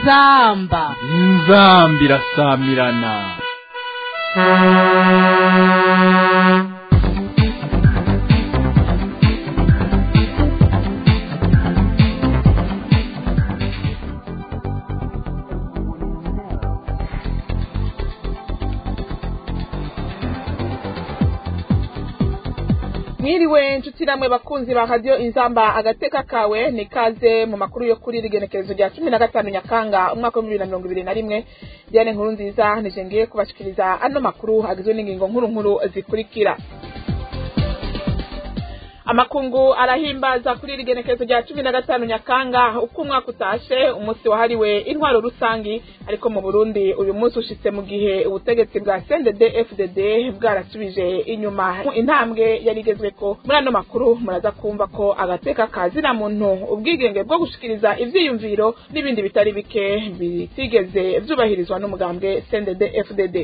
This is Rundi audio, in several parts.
inzamba inzamba irasamirana mwiriwe nshuti namwe bakunzi ba radiyo inzamba agateka kawe ni kaze mu makuru yo kuri rigenekerezo rya cumi na gatanu nyakanga umwaka w'ibihumbi bibiri na mirongo ibiri na rimwe diane nkuru nziza nije ngiye kubashikiriza ano makuru agizwe n'ingingo nkuru nkuru zikurikira amakungu arahimbaza kuri rigenekerezo rya cumi na gatanu nyakanga uko umwaka utashe umunsi wahariwe intwaro rusangi ariko mu burundi uyu munsi ushitse mu gihe ubutegetsi bwa cndd fdd bwarasubije inyuma intambwe yari igezweko muri ano makuru muraza kumva ko agateka kazina muntu ubwigenge bwo gushikiriza ivyiyumviro n'ibindi bitari bike bitigeze vyubahirizwa n'umugambwe cndd fdd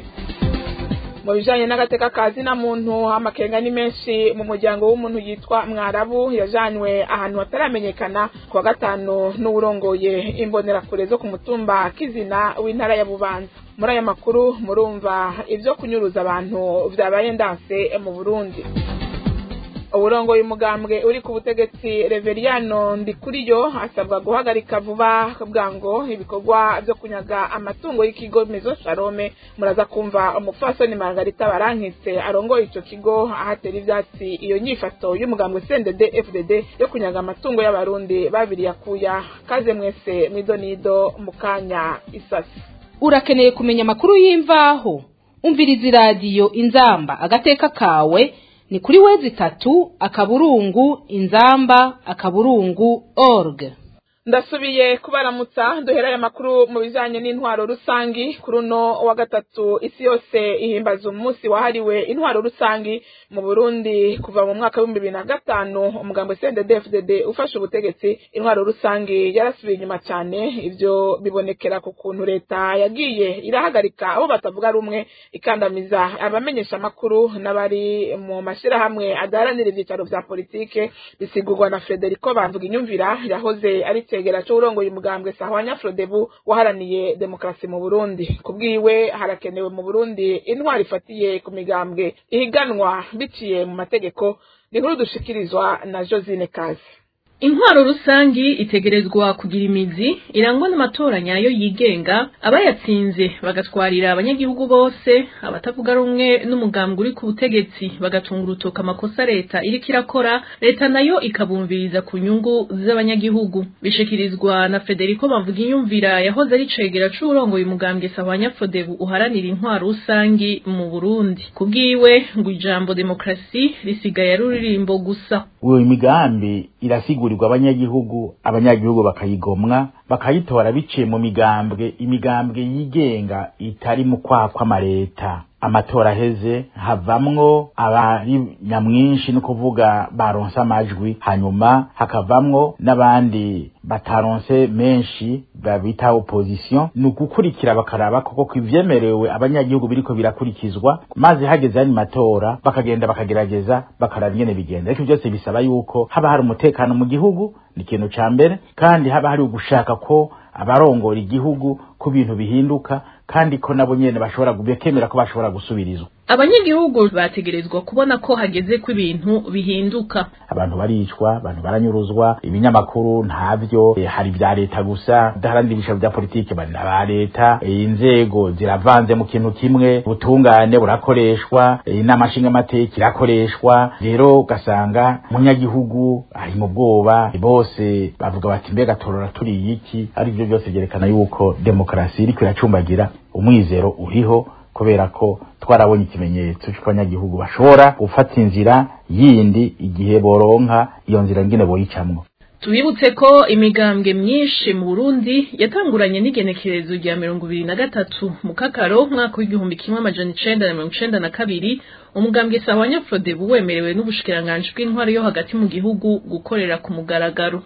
mu bijanye n'agateka kazi na muntu amakenga ni menshi mu muryango w'umuntu yitwa mwarabu yajanywe ahantu hataramenyekana ku wa gatanu n'uwurongoye imbonerakure zo ku mutumba kizina w'intara ya bubanza muri aya makuru murumva ivyo kunyuruza abantu vyabaye ndanse mu burundi uburongoye umugambwe uri ku butegetsi reveriyano ndikuriyo asabwa guhagarika vuba bwango ibikorwa vyo kunyaga amatungo y'ikigo mezo sharome muraza kumva umupfasoni margarita barankitse arongoye ico kigo ahatera ivyatsi iyo nyifato y'umugambwe cndd fdd yo kunyaga amatungo y'abarundi babiri yakuya kaze mwese mwidonido mu kanya isasi urakeneye kumenya amakuru y'imvaho umviriza iradiyo inzamba agateka kawe ni kuri wezi tatu akaburungu inzamba akaburungu org ndasubiye kubaramutsa duhera aya makuru mu bijanye n'intwaro rusangi kuri uno wa gatatu isi yose ihimbaza umunsi wahariwe intwaro rusangi mu burundi kuva mu mwaka w'ibihumbi bibiri na gatanu umugambo cndd ufashe ubutegetsi intwaro rusangi yarasubiye inyuma cyane ivyo bibonekera ku kuntu leta yagiye irahagarika abo batavuga rumwe ikandamiza abamenyesha amakuru n'abari mu mashirahamwe adaharanira ivyicaro vya politike bisigurwa na frederico bamvuga inyumvira yahoze ari icegera c'uwurongoye umugambwe sahwanya frodebu waharaniye demokarasi mu burundi kubwiwe harakenewe mu burundi intwari ifatiye ku migambwe ihiganwa biciye mu mategeko ni nkuru dushikirizwa na josine kazi intwaro rusangi itegerezwa kugira imizi irangwa n'amatora nyayo yigenga abayatsinze bagatwarira abanyagihugu bose abatavuga rumwe n'umugambwe uri ku butegetsi bagatunga urutoka amakosa leta iriko irakora leta nayo ikabumviriza ku nyungu z'abanyagihugu bishikirizwa na federico bamvuga yahoze ari cegera c'uwurongoye umugambwe sahwanya fodebu uharanira intwaro rusangi mu burundi kubwiwe ngo ijambo demokarasi risigaye ari uririmbo gusa uwo imigambi irasigurirwa abanyagihugu abanyagihugu bakayigomwa bakayitora biciye mu migambwe imigambwe yigenga itari mu kwaha kw'amareta amatora aheze havamwo abari nyamwinshi ni kuvuga baronse amajwi hanyuma hakavamwo n'abandi bataronse menshi babita opposition ni ugukurikira bakaraba koko ko ivyemerewe abanyagihugu biriko birakurikizwa maze hageze yani matora bakagenda bakagerageza bakaraba ingene bigenda ariko byose bisaba yuko haba hari umutekano mu gihugu ni ikintu ca mbere kandi haba hari ugushaka ko abarongora igihugu ko ibintu bihinduka kandi ko nabo nyene bashobora bekemera ko bashobora gusubirizwa abanyagihugu bategerezwa kubona ko hageze ko ibintu bihinduka abantu baricwa abantu baranyuruzwa ibinyamakuru ntavyo e, hari vya leta gusa daharandi ibishabo vya politike bari na leta e, inzego ziravanze mu kintu kimwe ubutungane burakoreshwa inama e, nshingamateka irakoreshwa rero ugasanga umunyagihugu ari mu bwoba bose bavuga bati mbega torora turiye iki arivyo byose vyerekana yuko demokarasi iriko iracumbagira umwizero uriho kubera ko twarabonye ikimenyetso cy'uko abanyagihugu bashobora gufata inzira yindi igihe boronka iyo nzira ngine boyicamwo tubibutse ko imigambwe myinshi mu Burundi yatanguranye n'igenekerezo rya mirongo ibiri na gatatu mu kakaro mwaka w'igihumbi kimwe amajana icenda na mirongo icenda na kabiri umugambwe sahwanya frodebu wemerewe n'ubushikiranganji bw'intwaro yo hagati mu gihugu gukorera ku mugaragaro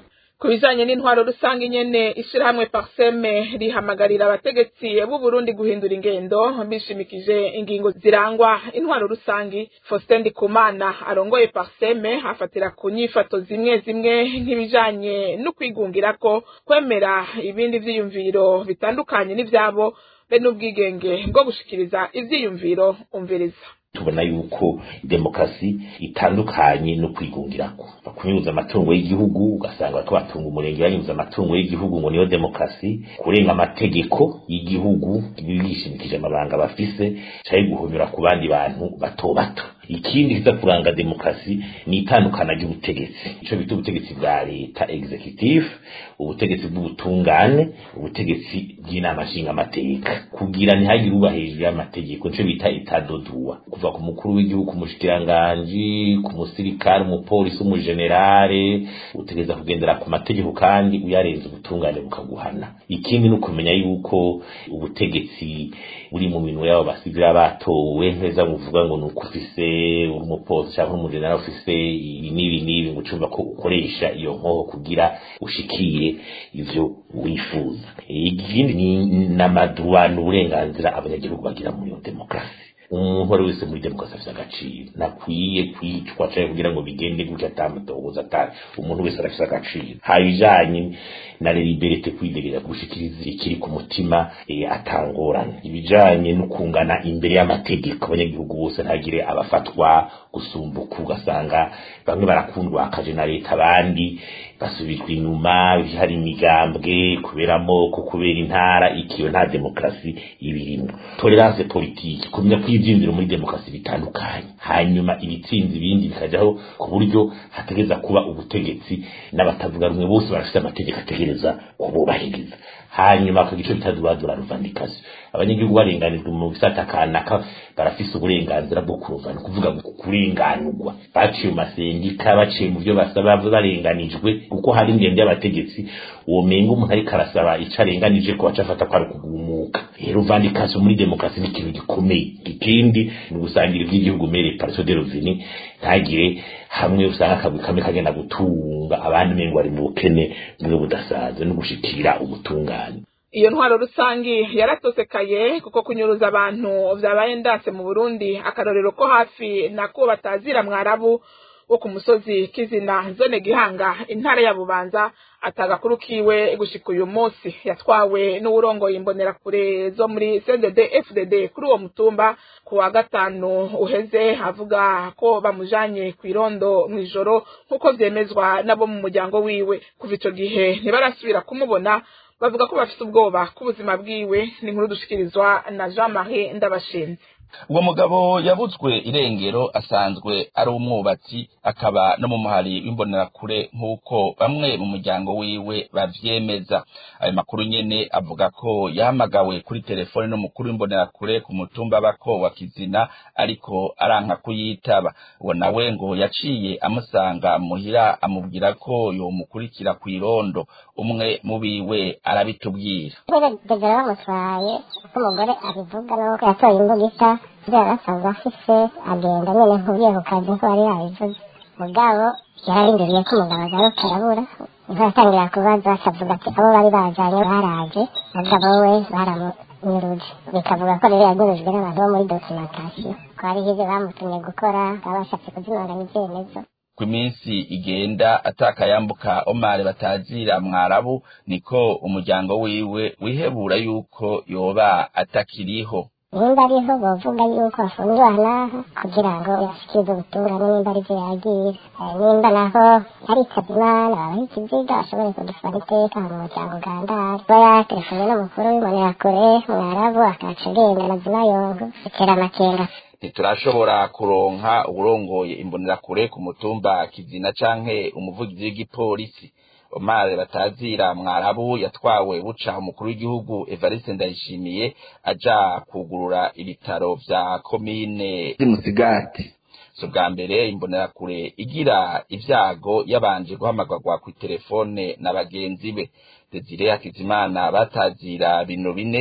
ku bijanye n'intwaro rusange nyene ishirahamwe parseme rihamagarira abategetsi b'u Burundi guhindura ingendo bishimikije ingingo zirangwa intwaro rusange Faustin Ndikumana arongoye parseme afatira ku nyifato zimwe zimwe nk'ibijanye no kwigungirako kwemera ibindi vyiyumviro bitandukanye n'ivyabo be n'ubwigenge bwo gushikiriza ivyiyumviro umviriza tubona yuko demokarasi itandukanye no kwigungirako bakunyuza amatungo y'igihugu ugasanga bariko batunga umurenge banyuza amatungo y'igihugu ngo niyo demokarasi kurenga amategeko y'igihugu bishimikije amabanga bafise canke guhonyora ku bandi bantu bato bato ikindi kiza kuranga demokarasi ni itandukana ry'ubutegetsi ico bita ubutegetsi bwa leta executive ubutegetsi bw'ubutungane ubutegetsi bw'inama nshingamateka kugira ntihagire uba hejuru y'amategeko nico bita itadodua kuva ku mukuru w'igihugu ku mushikiranganji ku musirikare umupolisi umujenerale utegereza kugendera ku mategeko kandi uyarenze ubutungane bukaguhana ikindi ni ukumenya yuko ubutegetsi buri mu minwe y'abo basivira batowe neza muvuga ngo ni uko ufise umupolisi cyangwa umujenerali ufise ibi n'ibi n'ibi ngo ucumva ko ukoresha iyo nkoho kugira ushikire ivyo wifuza ikindi ni n'amaduwa n'uburenganzira abanyagihugu bagira muri iyo demokarasi umuntu wari wese muri demokarasi afite agaciro nakwiye kwicwa cyangwa kugira ngo bigende gutya atamutohoza atari umuntu wese arafite agaciro habijanye na liberite kwidegereza gushikiriza ikiri ku mutima e, atangorana ibijanye no kungana imbere y'amategeko abanyagihugu bose ntagire abafatwa gusumbuka ugasanga bamwe barakundwa akaje na leta abandi basubizwa inyuma hari imigambwe kubera amoko kubera intara ikiyo nta demokarasi ibirimo tolerance politike kumenya ko ivyiyumviro muri demokarasi bitandukanye hanyuma ibitsinzi ibindi bikajaho ku buryo hategereza kuba ubutegetsi n'abatavuga rumwe bose barafite amategeko ategereza kububahiriza hanyuma ku gice bitazubazura ruvandikasi abanyagihugu barenganijwe mu bisata kanaka barafise uburenganzira bwo kuruvana kuvuga kurenganurwa baciye mu masendika baciye mu byo basaba barenganijwe kuko hari ingendo y'abategetsi uwo menga umuntu ariko arasaba ico arenganije ko aca afata ko ari ukugumuka rero uvandikasi muri demokarasi ni ikintu gikomeye ikindi ni ugusangira iby'igihugu mere parso de reveni ntagire hamwe usanga akagwi kamwe kagenda gutunga abandi mengo bari mu bukene bumwe budasaza no gushikira ubutungane iyo ntwaro rusangi yaratosekaye kuko kunyuruza abantu vyabaye ndase mu Burundi akarorero ko hafi nako batazira mwarabu wo ku musozi kizina zone gihanga intara ya bubanza atagakuru kiwe gushika uyu munsi yatwawe n'uwurongoye imbonerakure zo muri CNDD FDD kuri uwo mutumba ku wa gatanu uheze avuga ko bamujanye kw'irondo mw'ijoro nk'uko vyemezwa nabo mu muryango wiwe kuva ico gihe ntibarasubira kumubona bavuga ko bafite ubwoba k'ubuzima bwiwe ni inkuru dushikirizwa na Jean Marie Ndabashinze uwo mugabo yabutswe irengero asanzwe ari umwubatsi akaba no mu muhari w'imbonerakure nk'uko bamwe mu muryango wiwe bavyemeza ayo makuru nyene avuga ko yahamagawe kuri telefone n'umukuru w'imbonerakure ku mutumba bako wa kizina ariko aranka kuyitaba uwo nawe ngo yaciye amusanga muhira amubwira ko yomukurikira kw'irondo umwe mu biwe arabitubwira degera bamutwaye uko umugore abivuga nuko yatoye imbuga isa ibyo yari asanzwe afise agenda nyene nkugiye ku kazi nko yari yabivuze mugabo yararindiriye ko umugabo agaruka arabura niho yatangira kubaza akavuga ati abo bari bajanye baraje mugabo we baramunyuruje bikavuga ko rero yanyurujwe n'abantu bo muri dokimentasiyo ko hariho ivyo bamutumye gukora baba bashatse kuzimanganya ivyemezo ku iminsi igenda atakayambuka omar batazira mwarabu niko umuryango wiwe wihebura yuko yoba atakiriho nimba ariho bovuga yuko afungiwe naha kugira ngo yashikirize ubutungane nimba arivyo yagira nimba naho yaritavye imana babaho ikiziga ashobore kudusaba iteka mu muryango ugandara kuba yaterefone n'umukuru w'imbonerakure mwarabu akaca agenda mazima yongo bitera amakenga ntiturashobora kuronka uwurongoye imbonerakure ku mutumba kizina canke umuvugizi w'igipolisi omar batazira mwarabu yatwawe buca umukuru w'igihugu evariste ndayishimiye aja kugurura ibitaro vya komine musigati so bwa mbere imbonerakure igira ivyago yabanje guhamagarwa ku telefone na bagenzi be desire hakizimana batazira bino bine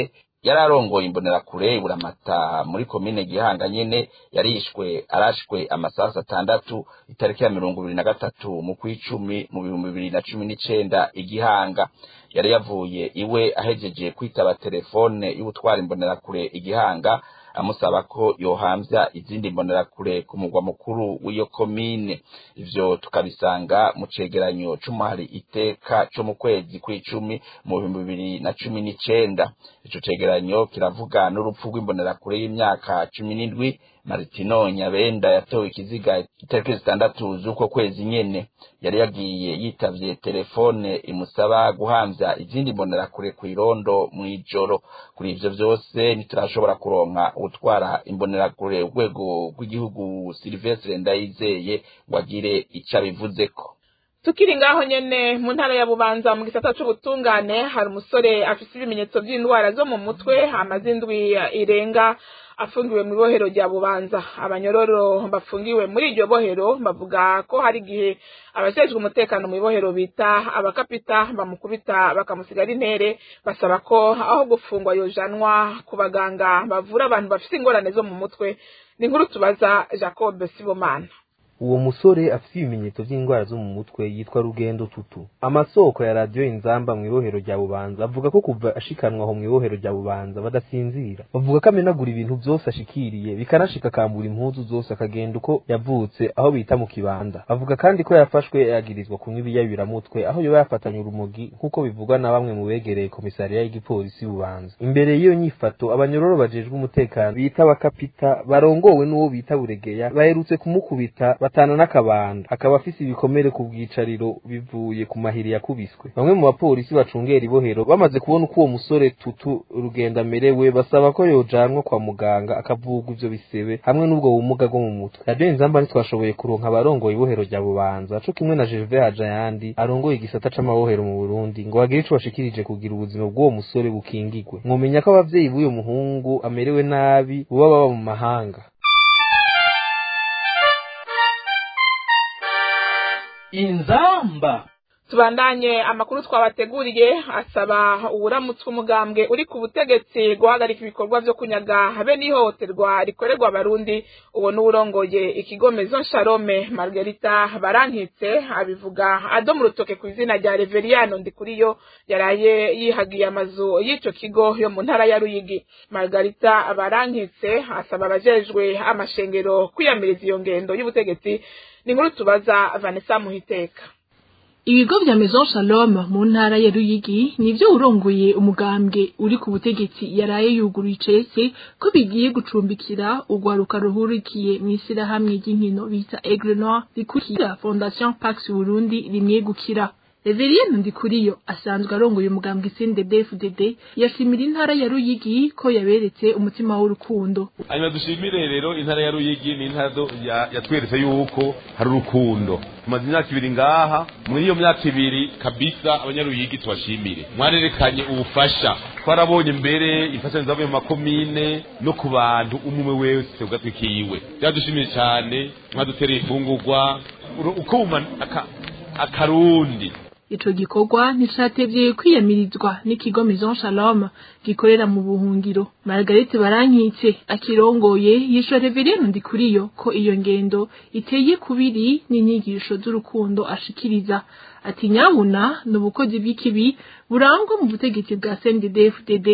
yari arongoye imbonerakure buramata muri komine gihanga nyene yarishwe arashwe amasasu atandatu itariki ya mirongo ibiri na gatatu mu kw'icumi mu bihumbi bibiri na cumi n'icenda igihanga yari yavuye iwe ahejeje kwitaba telefone y'ubutwara imbonerakure igihanga amusaba ko yohamvya izindi mbonerakure ku mugwa mukuru w'iyo komine ivyo tukabisanga mu cegeranyo c'umuhari iteka co mu kwezi kw'icumi mu bihumbi bibiri na cumi n'icenda ico cegeranyo kiravuga n'urupfu rw'imbonerakure y'imyaka cumi n'indwi Martino Nyabenda yatowe ikiziga itariki zitandatu z'uko kwezi nyene yari yagiye yitavye telefone imusaba guhamvya izindi mbonerakure kw'irondo mw'ijoro kuri ivyo vyose ntiturashobora kuronka utwara imbonerakure urwego rw'igihugu Silvestre Ndayizeye ngo agire ico abivuzeko tukiri ngaho nyene mu ntara ya bubanza mu gisata c'ubutungane hari umusore afise ibimenyetso vy'indwara zo mu mutwe amaze indwi irenga afungiwe mu ibohero rya bubanza abanyororo bafungiwe muri iryo bohero bavuga ko hari igihe abajejwe umutekano mu ibohero bita abakapita bamukubita bakamusigara intere basaba ko aho gufungwa yojanwa ku baganga bavura abantu bafise ingorane zo mu mutwe ni inkuru tubaza jacob sibomana uwo musore afite ibimenyetso by'indwara zo mu mutwe yitwa rugendo tutu amasoko ya radiyo inzamba mu ibohero rya bubanza avuga ko kuva ashikanwa aho mu ibohero rya bubanza badasinzira bavuga ko amenagura ibintu byose ashikiriye bikanashika akambura impuzu zose akagenda uko yavutse aho bita mu kibanza bavuga kandi ko yafashwe yagirizwa kunywa ibiyabiramutwe aho yoba yafatanye urumogi nk'uko bivugwa na bamwe mu begereye komisariya y'igipolisi bubanza imbere y'iyo nyifato abanyororo bajejwe umutekano bita abakapita barongowe n'uwo bita buregeya baherutse kumukubita batana n'akabanda akaba afise ibikomere ku bwicariro bivuye ku mahiri yakubiswe bamwe mu bapolisi bacungera ibohero bamaze kubona uko uwo musore tutu rugenda amerewe basaba ko yojanwa kwa muganga akavugwa ivyo bisebe hamwe n'ubwo bumuga bwo mu mutwe radiyo inzamba ntitwashoboye kuronka abarongoye ibohero rya bubanza co kimwe na gerve hajayandi arongoye igisata c'amabohero mu burundi ngo bagire ico bashikirije kugira ubuzima bw'uwo musore bukingigwe mwomenya ko abavyeyi b'uyo muhungu amerewe nabi boba baba mu mahanga inzamba tubandanye amakuru twabateguriye asaba uwuramutswe umugambwe uri ku butegetsi guhagarika ibikorwa vyo kunyaga habe n'ihohoterwa rikorerwa abarundi uwo n'uwurongoye ikigo Maison Shalome Margarita Barankitse abivuga ado mu rutoke ku izina rya Reveriyano Ndikuriyo yaraye yihagiye amazu y'ico kigo yo mu ntara ya Ruyigi Margarita Barankitse asaba abajejwe amashengero kwiyamiriza iyo ngendo y'ubutegetsi ni inkuru tubaza Vanessa Muhiteka ibigo vya Maison Shalom mu ntara ya Ruyigi nivyo urongoye umugambwe uri ku butegetsi yaraye yuguruye icese ko bigiye gucumbikira urwaruka ruhurikiye mw'ishyirahamwe ry'inkino bita Aigle Noir rikurikira Fondation Pax Burundi rimwegukira Reverien Ndikuriyo asanzwe arongoye umugambwe CNDD-FDD yashimira intara ya Ruyigi ko yaberetse umutima w'urukundo hanyuma dushimire rero intara ya Ruyigi ni intara yatweretse yuko hari urukundo tumaze imyaka ibiri ngaha muri iyo myaka ibiri kabisa abanyaruyigi tubashimire mwarerekanye ubufasha twarabonye mbere imfashanyo zavuye mu makomine no ku bantu umwe wese ugatwikiwe byadushimiye cyane mwadutereye ifungurwa ukuma akarundi ico gikorwa nticatevye kwiyamirizwa n'ikigo Maison Shalom gikorera mu buhungiro Margarete Barankitse akirongoye yishwe Reverien Ndikuriyo ko iyo ngendo iteye kubiri n'inyigisho z'urukundo ashikiriza ati nyabuna n'ubukozi bw'ikibi burangwa mu butegetsi bwa CNDD-FDD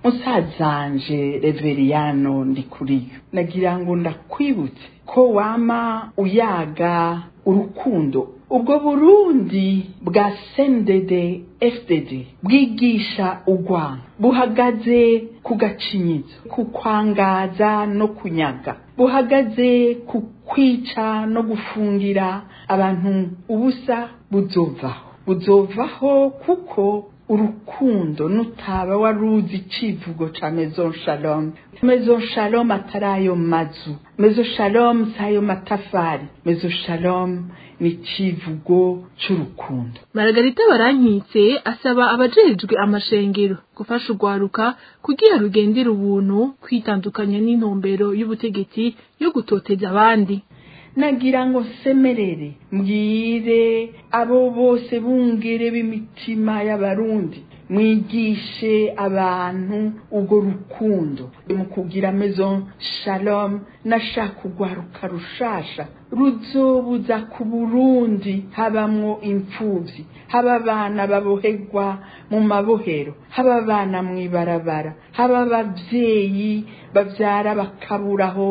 musazanje Reveriyano Ndikuriyo nagira ngo ndakwibutse ko wama uyaga urukundo ubwo burundi bwa sendede fdd bwigisha urwanda buhagaze ku gacinyizo ku kwangaza no kunyaga buhagaze ku kwica no gufungira abantu ubusa buzovaho buzovaho kuko urukundo nutaba waruzi icivugo ca Maison Shalom Maison Shalom atari ayo mazu Maison Shalom si ayo matafari Maison Shalom ni icivugo c'urukundo Margarita Barankitse asaba abajejwe amashengero gufasha urwaruka kugira rugendera ubuntu kwitandukanya n'intumbero y'ubutegetsi yo gutoteza abandi nagira ngo nsemerere mbwire abo bose bungere b'imitima y'abarundi mwigishe abantu urwo rukundo mu kugira maison shalom nashaka urwaruka rushasha ruzobuza ku burundi habamwo imfuvyi haba abana baboherwa mu mabohero haba abana mw'ibarabara haba abavyeyi bavyara bakaburaho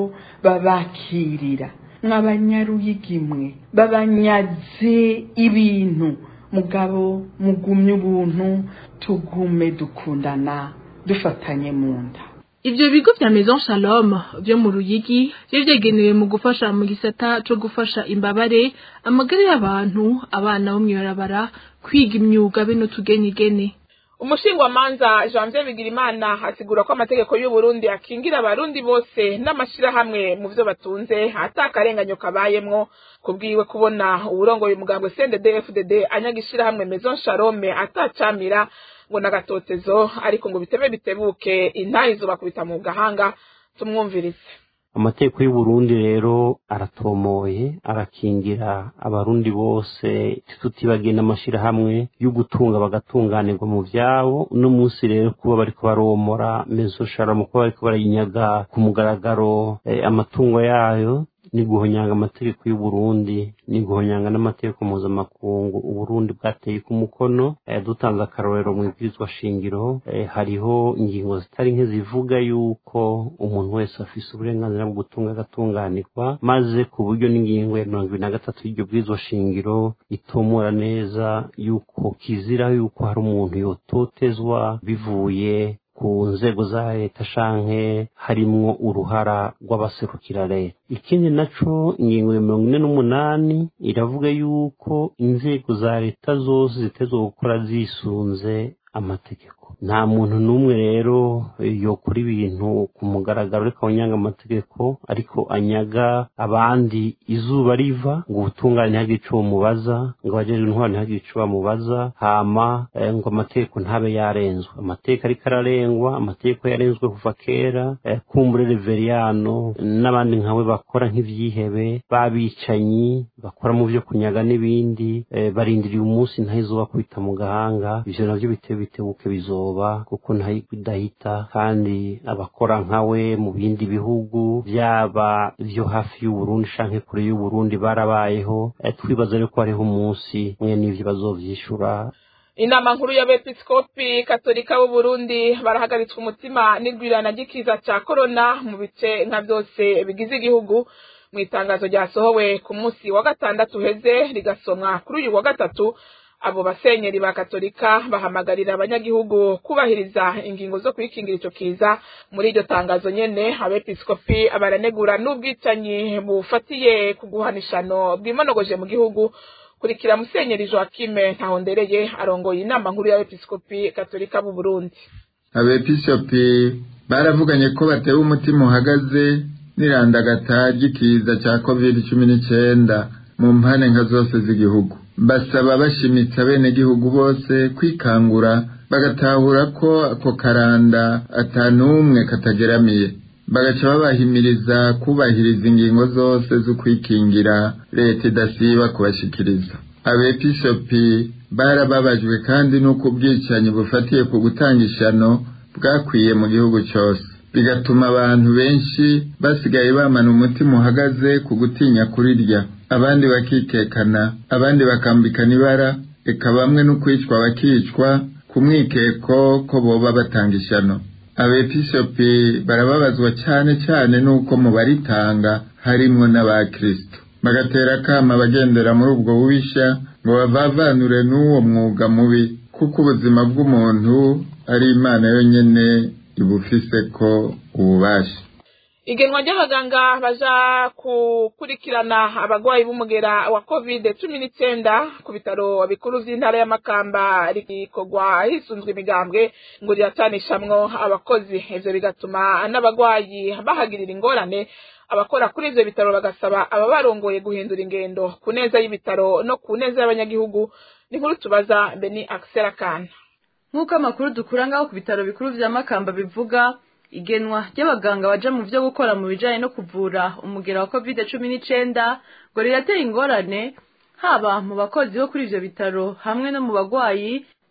babakirira mw'abanyaruyigimwe babanyaze ibintu mugabo mugumye ubuntu tugume dukundana dufatanye mu nda Ivyo bigo vya Maison Shalom vyo mu Ruyigi vyo vyegenewe mu gufasha mu gisata co gufasha imbabare amagara y'abantu abana bo mw'ibarabara kwiga imyuga be n'utugenigene umushingwamanza janvier bigirimana asigura ko amategeko y'uburundi akingira abarundi bose n'amashirahamwe mu vyo batunze ata akarenganyo kabayemwo kubwiwe kubona uwurongoye umugambwe cndd anyaga ishirahamwe maison sharome atacamira ngo n'agatotezo ariko ngo bitebe bitebuke intayi zobakubita mu gahanga tumwumvirize amategeko y'uburundi rero aratomoye arakingira abarundi bose tutibagiye n'amashirahamwe yo gutunga bagatunganirwa mu vyabo uno munsi rero kuba bariko baromora mezo sharama kuba bariko barayinyaga ku mugaragaro eh, amatungo yayo ni guhonyanga amategeko y'uburundi ni guhonyanga n'amategeko mpuzamakungu uburundi bwateye ku mukono eh, dutanze akarorero mu ibwirizwa shingiro eh, hariho ingingo zitari nke zivuga yuko umuntu wese afise uburenganzira bwo gutunga agatunganirwa maze ku buryo n'ingingo ya mirongo ibiri na gatatu y'iryo bwirizwa shingiro itomora neza yuko kizira yuko hari umuntu yototezwa bivuye ku nzego za leta canke harimwo uruhara rw'abaserukira leta ikindi naco ingingo ya mirongo ine n'umunani iravuga yuko inzego za leta zose zitezwe gukora zisunze amategeko nta muntu n'umwe rero yokora ibintu ku mugaragaro ariko anyanga amategeko ariko anyaga abandi izuba riva ngo ubutungane ntihagire ico bumubaza ngo abajejwe intwaro ntihagire ico bamubaza hama eh, ngo amategeko ntabe yarenzwe amategeko ariko ararengwa amategeko yarenzwe kuva kera eh, kumbure reveriyano n'abandi nkawe bakora nk'ivyihebe babicanyi bakora mu vyo kunyaga n'ibindi eh, barindiriye umunsi ntahizoba kubita mu gahanga ivyo navyo bitewe bitebuke bizoba kuko ntahidahita kandi abakora nkawe mu bindi bihugu byaba byo hafi y'uburundi canke kure y'uburundi barabayeho eh, twibaza rero ko hariho umunsi mwe n'ivyo bazovyishura inama nkuru y'abepiskopi katolika b'uburundi barahagaritswe umutima n'irwirana ry'ikiza ca korona mu bice nka vyose bigize igihugu mu itangazo ryasohowe ku munsi wa gatandatu uheze rigasomwa kuri uyu wa gatatu abo basenyeri ba katolika bahamagarira abanyagihugu kubahiriza ingingo zo kwikingira ico kiza muri iryo tangazo nyene abepiskopi baranegura n'ubwicanyi bufatiye ku guhanishano bwimonogoje mu gihugu kurikira musenyeri joakime ntahondereye arongoye inama nkuru y'abepiskopi katolika b'u burundi abepiskopi baravuganye ko batewe umutima uhagaze n'irandagata ry'ikiza cya covid cumi n'icyenda mu mpande nka zose z'igihugu basaba bashimitse abenegihugu bose kwikangura bagatahura ko ako karanda atanumwe katageramiye bagaca babahimiriza kubahiriza ingingo zose zo kwikingira leta idasiba kubashikiriza abepishopi barababajwe kandi n'uko ubwicanyi bufatiye ku gutanga ishano bwakwiye mu gihugu cyose bigatuma abantu benshi basigaye bamana umutima uhagaze ku gutinya kurirya abandi bakikekana abandi bakambikana ibara reka bamwe no kwicwa bakicwa ku mwikeko ko boba batanga ishano abepishopi barababazwa cyane cyane n'uko mu baritanga harimwo n'abakristo bagatera akama abagendera muri ubwo bubisha ngo bavavanure n'uwo mwuga mubi kuko ubuzima bw'umuntu ari imana yonyine ibufise ko ububasha igenwa ry'abaganga baja gukurikirana abarwayi b'umugera wa covid cumi n'icyenda ku bitaro bikuru vy'intara y'amakamba rikorwa hisunzwe imigambwe ngo riracanishamwo abakozi ivyo bigatuma n'abarwayi bahagirira ingorane abakora kuri ivyo bitaro bagasaba ababarongoye guhindura ingendo ku neza y'ibitaro no ku neza y'abanyagihugu ni nkuru tubaza beni akisera kana nk'uko amakuru dukura ngaho ku bitaro bikuru vya makamba bivuga igenwa ry'abaganga baja mu vyo gukora mu bijanye no kuvura umugera wa covid cumi n'icenda ngo riratera ingorane haba mu bakozi bo kuri ivyo bitaro hamwe no mu bagwayi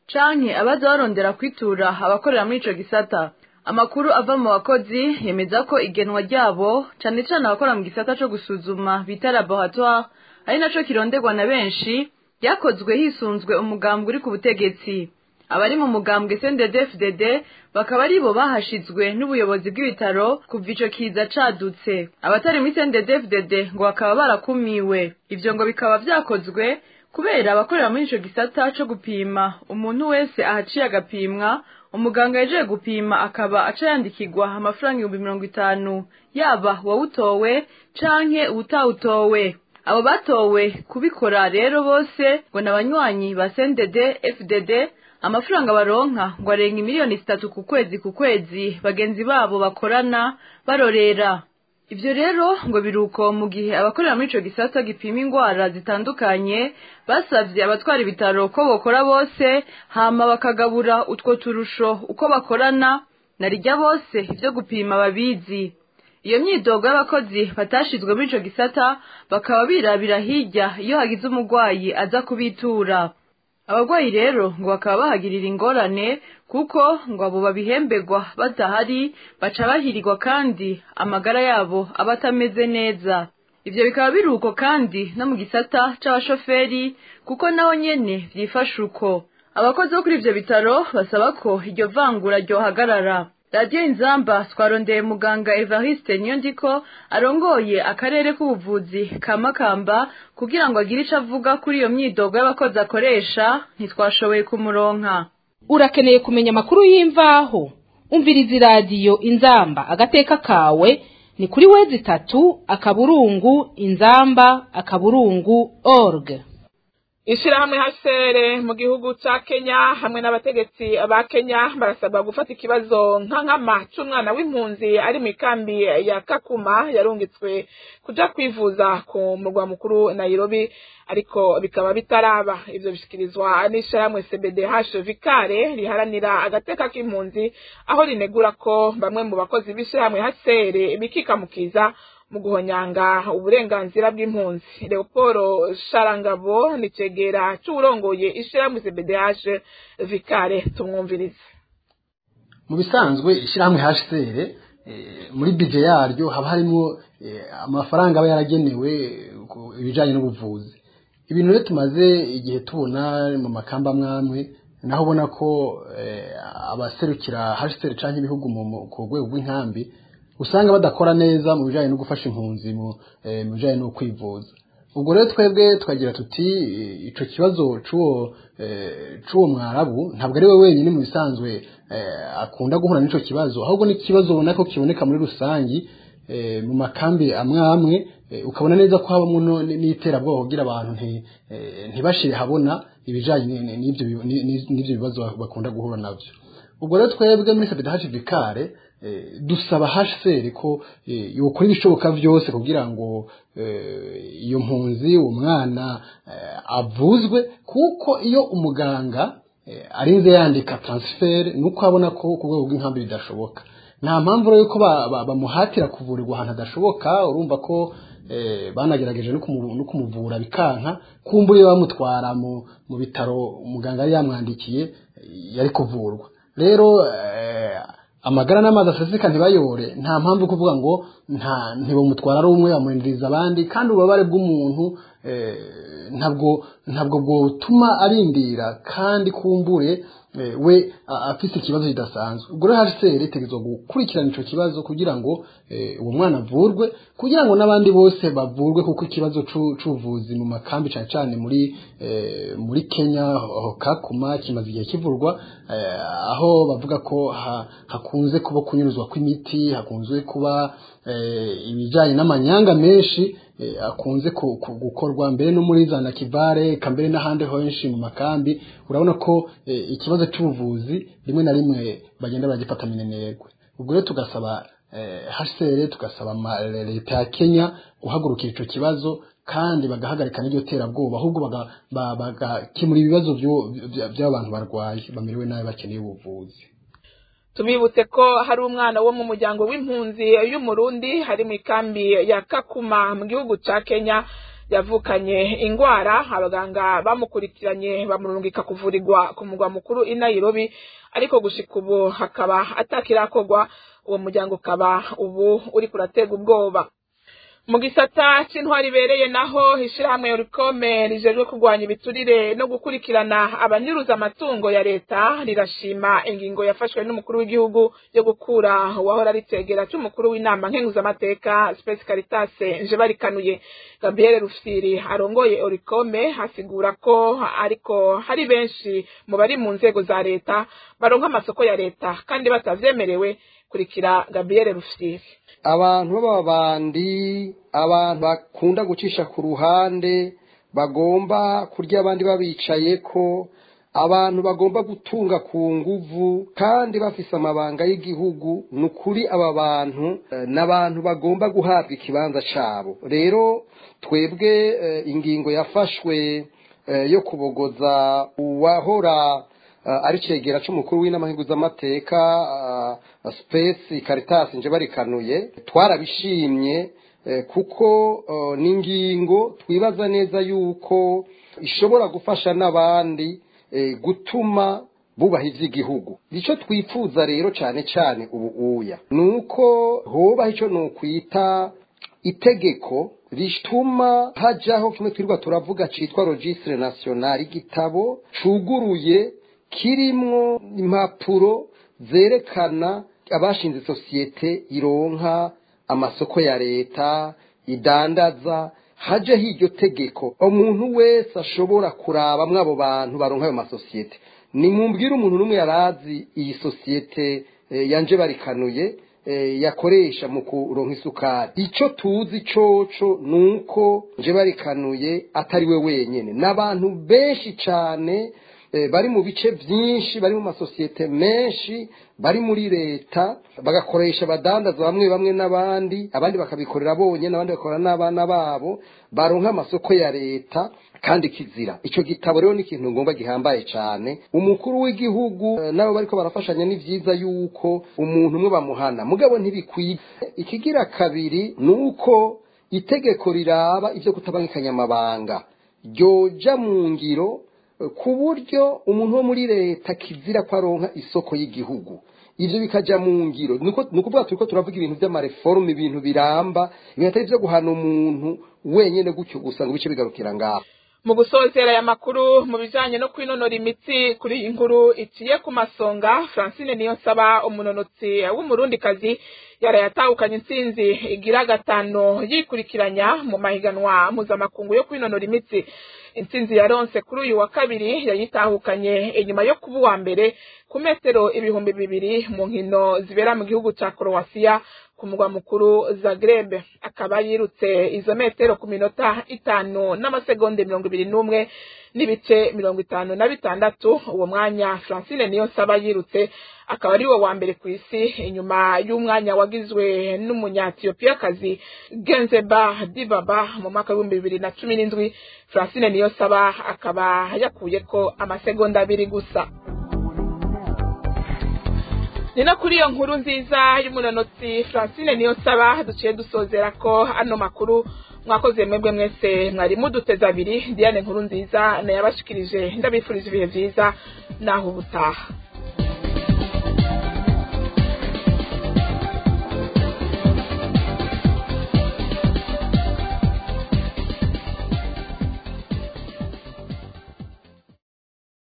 canke abaza barondera kwitura abakorera muri ico gisata amakuru ava mu bakozi yemeza ko igenwa ryabo cane cane abakora mu gisata co gusuzuma bita laboratoire ari naco kironderwa na benshi ryakozwe hisunzwe umugambwe uri ku butegetsi abari mu mugambwe CNDD-FDD bakaba aribo bahashizwe n'ubuyobozi bw'ibitaro kuva ico kiza cadutse abatari muri CNDD-FDD ngo bakaba barakumiwe ivyo ngo bikaba vyakozwe kubera abakorera muri ico gisata co gupima umuntu wese ahaciye agapimwa umuganga yaje gupima akaba aca yandikirwa amafaranga ibihumbi mirongo itanu yaba uwawutowe canke uwutawutowe abo batowe kubikora rero bose ngo ni abanywanyi ba CNDD FDD amafaranga baronka ngo arenga miliyoni zitatu ku kwezi ku kwezi bagenzi babo bakorana barorera ivyo rero ngo biruko mu gihe abakorera muri ico gisata gipima ingwara zitandukanye basavye abatwara ibitaro ko bokora bose hama bakagabura utwo turusho uko bakorana narijya bose ivyo gupima babizi iyo myidogo y'abakozi batashizwe muri ico gisata bakaba birabira hirya iyo hagize umurwayi aza kubitura abarwayi rero ngo bakaba bahagirira ingorane kuko ngo abo babihemberwa badahari baca bahirirwa kandi amagara yabo aba atameze neza ivyo bikaba biri uko kandi no mu gisata c'abashoferi kuko naho nyene vyifashe uko abakozi bo kuri ivyo bitaro basaba ko iryo vangura ryohagarara radiyo inzamba twarondeye muganga evariste niyondiko arongoye akarere k'ubuvuzi ka makamba kugira ngo agire ico avuga kuri iyo myidogo y'abakozi akoresha ntitwashoboye kumuronka urakeneye kumenya amakuru y'imvaho umviriza iradiyo inzamba agateka kawe ni kuri wezi itatu akaburungu inzamba akaburungu org ishirahamwe hasere mu gihugu ca Kenya hamwe n'abategetsi ba Kenya barasabwa gufata ikibazo nka nkama c'umwana w'impunzi ari mu ikambi ya Kakuma yarungitswe kuja kwivuza ku murwa mukuru Nairobi ariko bikaba bitaraba ivyo bishikirizwa n'ishirahamwe CBDH Vikare riharanira agateka k'impunzi aho rinegura ko bamwe mu bakozi b'ishirahamwe hasere bikikamukiza mu guhonyanga uburenganzira bw'impunzi leopolo sharangabo ni cegera c'uwurongoye ishirahamwe cbdh vikare tumwumvirize mu bisanzwe ishirahamwe hcr muri bije yaryo haba harimo amafaranga aba yaragenewe ibijanye n'ubuvuzi ibintu rero tumaze igihe tubona mu makamba amwamwe naho ubona ko abaserukira hcr canke ibihugu ku rwego rw'inkambi usanga badakora neza mu bijanye no gufasha impunzi mu bijanye no kwivuza ubwo rero twebwe tukagira tuti ico kibazo c'uwo c'uwo mwarabu ntabwo ari we wenyine mu bisanzwe akunda guhura n'ico kibazo ahubwo ni ikibazo ubona ko kiboneka muri rusangi mu makambi amwe amwe ukabona neza ko habamo n'iterabwoba kugira abantu ntibashire habona ibijanye n'ivyo bibazo bakunda guhura navyo ubwo rero twebwe muri sabidahashi vikare dusaba hcr ko yokora ibishoboka byose kugira ngo iyo mpunzi umwana avuzwe kuko iyo umuganga arinze yandika transfer nuko abona ko ku rwego rw'inkambi bidashoboka nta mpamvu rero yuko bamuhatira kuvurirwa ahantu hadashoboka urumva ko banagerageje no kumuvura bikanka kumbura bamutwara mu bitaro umuganga yari yamwandikiye yari kuvurwa rero amagara n'amazi aseseka ntibayore nta mpamvu kuvuga ngo nta ntibamutwara ari umwe bamurindiriza abandi kandi ububabare bw'umuntu ntabwo ntabwo bwotuma arindira kandi kumbure we afite ikibazo kidasanzwe ubwo rero hcr itegerezwa gukurikirana ico kibazo kugira ngo uwo mwana avurwe kugira ngo n'abandi bose bavurwe kuko ikibazo c'ubuvuzi mu makambi cane cane muri muri kenya kakuma kimaze igihe kivurwa aho bavuga ko hakunze kuba kunyuruzwa kw'imiti hakunze kuba ibijanye n'amanyanga menshi akunze gukorwa mbere no muri za nakivare kambere n'ahandi henshi mu makambi urabona ko ikibazo cy'ubuvuzi rimwe na rimwe bagenda baragifata minenerwe ubwo rero tugasaba hcr tugasaba leta ya kenya guhagurukira ico kibazo kandi bagahagarika n'iryo terabwoba ahubwo bagakemura ibibazo by'abantu barwaye bamerewe nabi bakeneye ubuvuzi tubibutse ko hari umwana wo mu muryango w'impunzi y'umurundi hari mu ikambi ya kakuma mu gihugu ca kenya yavukanye ingwara abaganga bamukurikiranye bamurungika kuvurirwa ku mugwa mukuru i Nairobi ariko gushika ubu hakaba atakirakorwa uwo muryango ukaba ubu uri kuratega ubwoba mu gisata c'intwari ibereye naho ishirahamwe urikome rijejwe kurwanya ibiturire no gukurikirana abanyuruza amatungo ya leta rirashima ingingo yafashwe n'umukuru w'igihugu yo gukura uwahora ari cegera c'umukuru w'inama nkenguzamateka Space Caritas Njebarikanuye Gabriel Rufyiri arongoye urikome asigura ko ariko hari benshi mu bari mu nzego za leta baronka amasoko ya leta kandi batavyemerewe kurikira Gabriel Rufyiri abantu b'ababandi abantu bakunda gucisha ku ruhande bagomba kurya abandi babicaye ko abantu bagomba gutunga ku nguvu kandi bafise amabanga y'igihugu ni ukuri aba bantu n'abantu bagomba guhabwa ikibanza cyabo rero twebwe ingingo yafashwe yo kubogoza uwahora ari cegera c'umukuru w'inama nk'iguzamateka space caritas nje barikanuye twarabishimye kuko ni ingingo twibaza neza yuko ishobora gufasha n'abandi gutuma bubaha iby'igihugu icyo twifuza rero cyane cyane ubu uya ni uko hobaho icyo ni ukwita itegeko rituma hajyaho kimwe twirirwa turavuga cyitwa registre national igitabo cuguruye kirimwo impapuro zerekana abashinze sosiyete ironka amasoko ya leta idandaza hajeho iryo tegeko umuntu wese ashobora kurabamwo abo bantu baronka ayo masosiyete nimumbwire umuntu n'umwe yarazi iyi sosiyete yanje barikanuye yakoresha mu kuronka isukari icyo tuzi coco ni uko nje barikanuye atari we wenyine n'abantu benshi cyane bari mu bice byinshi bari mu masosiyete menshi bari muri leta bagakoresha abadandaza bamwe bamwe n'abandi abandi bakabikorera bonyine abandi bakorera n'abana babo baronka amasoko ya leta kandi kizira icyo gitabo rero ni ikintu ngomba gihambaye cyane umukuru w'igihugu nabo bariko barafashanya ni byiza yuko umuntu umwe bamuhana mugabo ntibikwiye ikigira kabiri ni uko itegeko riraba ibyo kutabangikanya amabanga ryoja mu ngiro ku buryo umuntu wo muri leta kizira ko aronka isoko y'igihugu ibyo bikajya mu ngiro ni ukuvuga turi ko turavuga ibintu by'amareforume ibintu biramba ibintu atari byo guhana umuntu wenyine gutyo gusa ngo bice bigarukira ngaho mu gusozera aya makuru mu bijanye no kwinonora imitsi kuri iyi nkuru iciye ku masonga francine niyo nsaba umunonotsi w'umurundikazi yarayatahukanye intsinzi igira gatanu yikurikiranya mu mahiganwa mpuzamakungu yo kwinonora imitsi intsinzi yaronse kuri uyu wa kabiri yayitahukanye inyuma yo kuba uwa mbere ku metero ibihumbi bibiri mu nkino zibera mu gihugu ca Croatia ku mugwa mukuru Zagreb akaba yirutse izo metero ku minota itanu n'amasegonda mirongo ibiri n'umwe n'ibice mirongo itanu na bitandatu uwo mwanya Francine niyo nsaba yirutse akaba ari wo wa mbere ku isi inyuma y'umwanya wagizwe n'umunyatiyopiyakazi Genzeba Dibaba mu mwaka w'ibihumbi bibiri na cumi n'indwi Francine niyo saba akaba yakuyeko amasegonda abiri gusa ni no kuri iyo nkuru nziza y'umunonotsi francine niyo nsaba duciye dusozera ko ano makuru mwakoze mwebwe mwese mwari muduteze abiri diane nkuru nziza nayabashikirije ndabifurije ibihe byiza naho ubutaha